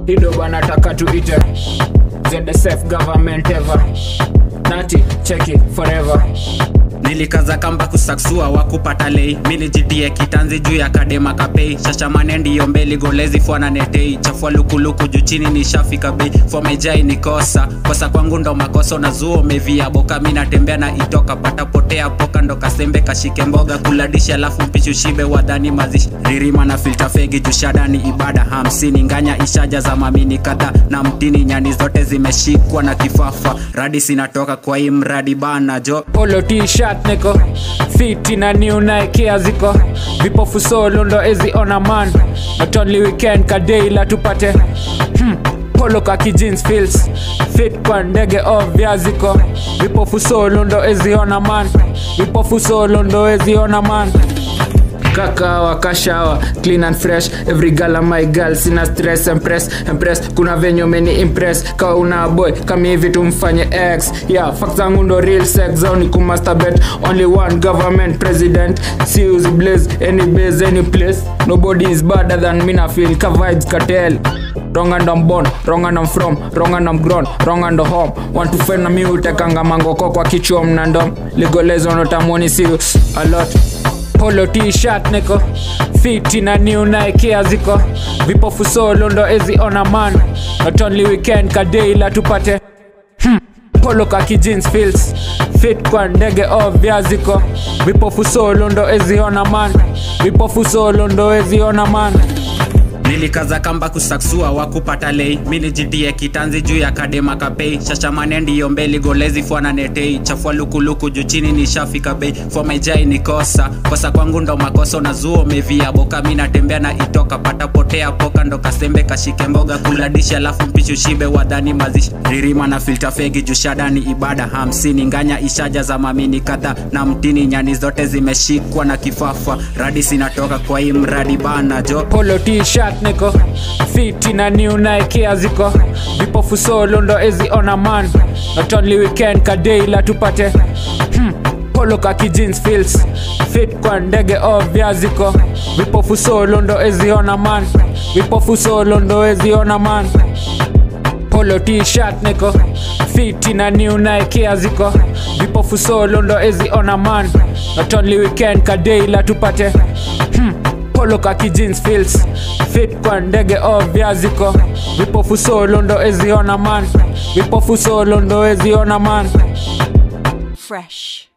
hido banataka tuite ZSF government ever nati cheki forever nilikaza kamba kusaksua wakupata lei milijitie kitanzi juu ya kadema kapei shashamane ndiyo mbeli golezi fwana netei chafua lukuluku juu chini nishafika bei fomejai nikosa kosa kwangu ndo makosa unazuo umevia boka mi natembea na itoka pata potea poka ndo kasembe kashike mboga kuladishi alafu mpishi ushibe wadhani mazishi ririma na filta fegi jushadani ibada hamsini nganya ishaja za mamini kadha na mtini nyani zote zimeshikwa na kifafa radi sinatoka kwa hii mradi bana jo polo t-shirt niko fiti na new Nike ziko vipofu solo ndo ezi ona man not only weekend kadeila tupate hmm. polo kaki jeans feels fit kwa ndege ovya ziko vipofu solo ndo ezi ona man vipofu solo ndo ezi ona man kakawa kashawa clean and fresh every girl and my girl sina stress impress impress kuna venye umeni impress kawa una boy kama hivi tumfanye x yeah fact zangu ndo real sex zao ni kumasturbate only one government president see who's blaze any base any place nobody is better than me na feel ka vibes cartel wrong and I'm born wrong and I'm from wrong and I'm grown wrong and I'm home want to find na mi utekanga mangoko kwa kichwa mnandom ligolezo notamoni see a lot polo t-shirt niko fiti na new Nike ziko vipofu solo ndo ezi ona man not only weekend kadeila tupate hmm. polo kaki jeans feels fit kwa ndege ovya ziko vipofu solo ndo ezi ona man vipofu solo ndo ezi ona man nilikaza kamba kusaksua wakupata lei milijidie kitanzi juu ya kadema kapei shashamane ndiyo mbeli golezi fwana netei chafua lukuluku juu chini nishafika bei fomejai nikosa kosa kwangu ndo makosa unazuo umevia boka mi natembea na itoka pata potea poka ndo kasembe kashike mboga kuladishi alafu mpishi ushibe wadhani mazishi ririma na filta fegi juu shadani ibada hamsini nganya ishaja za mamini kadha na mtini nyani zote zimeshikwa na kifafa radi sinatoka kwa hii mradi bana jo polo t-shirt niko fiti na new Nike ziko vipofu solo ndo ezi ona man not only weekend kadeila tupate hmm. polo kaki jeans feels fit kwa ndege ovya ziko vipofu solo ndo ezi ona man vipofu solo ndo ezi ona man polo t-shirt niko fiti na new Nike ziko vipofu solo ndo ezi ona man not only weekend kadeila tupate hmm. polo kaki jeans feels fit kwa ndege ovya ziko vipofu solo ndo ezi ona man vipofu solo ndo ezi ona man Fresh.